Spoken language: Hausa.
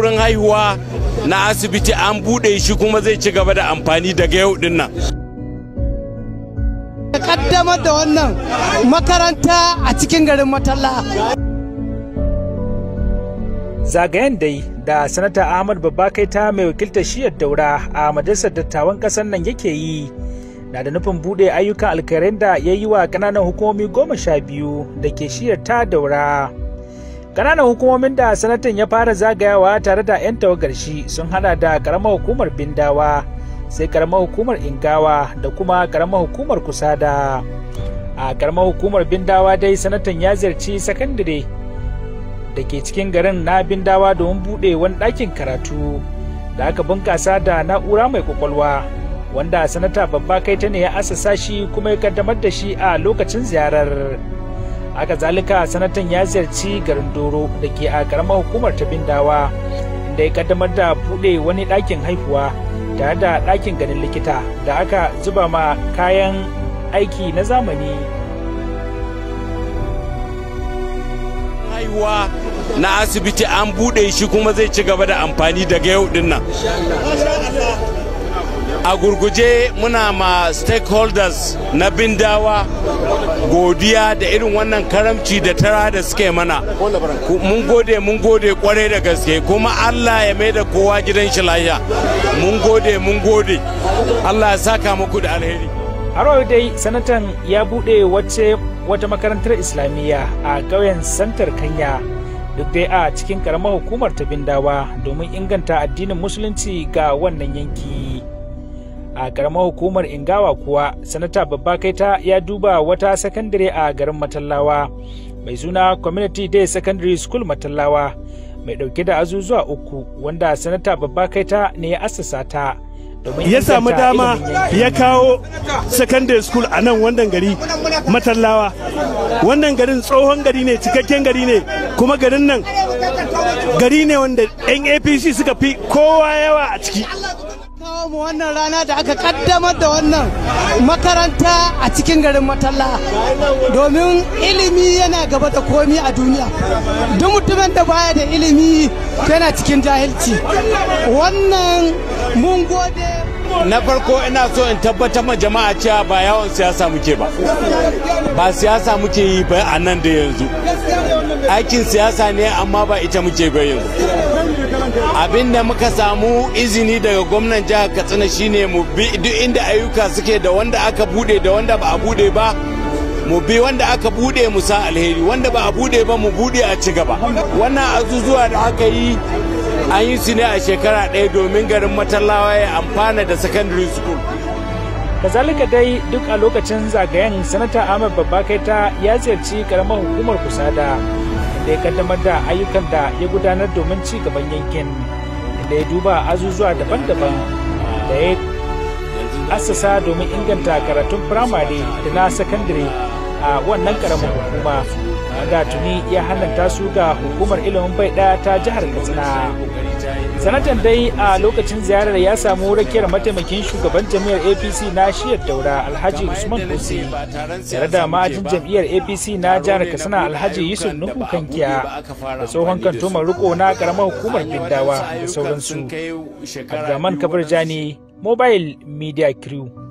wurin haihuwa na asibiti an buɗe shi kuma zai ci gaba da amfani daga yau din nan kaddamar da wannan makaranta a cikin garin matalla zagayen dai da sanata ahmad babba ta mai wakiltar shiyar daura a majalisar dattawan kasar nan yake yi na da nufin bude ayyukan alkhairai da ya yi wa kananan hukumomi goma sha biyu da ke shiyar ta daura kananan hukumomin da sanatan ya fara zagayawa tare da 'yan tawagar shi sun hada da karamar hukumar bindawa sai karamar hukumar ingawa da kuma karamar hukumar kusada a karamar hukumar bindawa dai sanatan ya ziyarci sakandare da ke cikin garin na bindawa domin buɗe wani ɗakin karatu da aka bunkasa da na'ura mai kwakwalwa wanda sanata babba kai ta ne ya asasa shi kuma ya kaddamar da shi a lokacin ziyarar haka zalika sanatan ya ziyarci garin doro da ke a karamar hukumar ta bindawa inda ya kaddamar da buɗe wani ɗakin haihuwa tare da ɗakin ganin likita da aka zuba ma kayan aiki na zamani haihuwa na asibiti an buɗe shi kuma zai ci gaba da amfani daga yau din nan a gurguje muna ma stakeholders na bindawa godiya da irin wannan karamci da tara da suke mana mun gode mun gode kwarai da gaske kuma allah ya mai da kowa gidan shi lafiya mun gode mun gode allah ya saka muku da alheri har dai sanatan ya buɗe wacce wata makarantar islamiyya a ƙauyen santar kanya duk dai a cikin karamar hukumar ta bindawa domin inganta addinin musulunci ga wannan yanki a karamar hukumar ingawa kuwa sanata babba kaita ya duba wata sakandare a garin matallawa mai suna community day secondary school matallawa mai dauke da azuzuwa uku wanda sanata babba kaita ne ya assasa ta ya samu dama ya kawo secondary school a nan wannan gari matallawa wannan garin tsohon gari ne cikakken gari ne kuma garin nan gari ne wanda yan apc suka fi kowa yawa a ciki kawo mu wannan rana da aka kaddamar da wannan makaranta a cikin garin matalla domin ilimi yana gaba da komi a duniya duk mutumin da baya da ilimi yana cikin jahilci wannan mun gode na farko ina so in tabbatar ma jama'a cewa ba yawon siyasa muke ba ba siyasa muke yi ba a nan da yanzu aikin siyasa ne amma ba ita muke ba yanzu abinda muka samu izini daga gwamnan jihar katsina shine mu bi duk inda ayyuka suke da wanda aka bude da wanda ba a bude ba mu bi wanda aka bude mu sa alheri wanda ba a bude ba mu bude a ci gaba wannan azuzuwa da aka yi an yi su ne a shekara ɗaya domin garin matallawa ya amfana da secondary school kazalika dai duk a lokacin zagayen sanata ahmad babba kaita ya ziyarci karamar hukumar kusada da ya kaddamar da ayyukan da ya gudanar domin ci gaban yankin da ya duba azuzuwa daban-daban da ya assasa domin inganta karatun firamare da na sakandare a wannan karamar hukuma wanda tuni ya hannanta su ga hukumar ilimin bai ɗaya ta jihar katsina sanatan dai a lokacin ziyarar ya samu rakiyar mataimakin shugaban jami'ar apc na shiyar daura alhaji usman kusi tare da ma'ajin jam'iyyar apc na jihar katsina alhaji yusuf nuhu kankiya da tsohon kantomar riko na karamar hukumar bindawa da sauransu abdulrahman kabar jani mobile media crew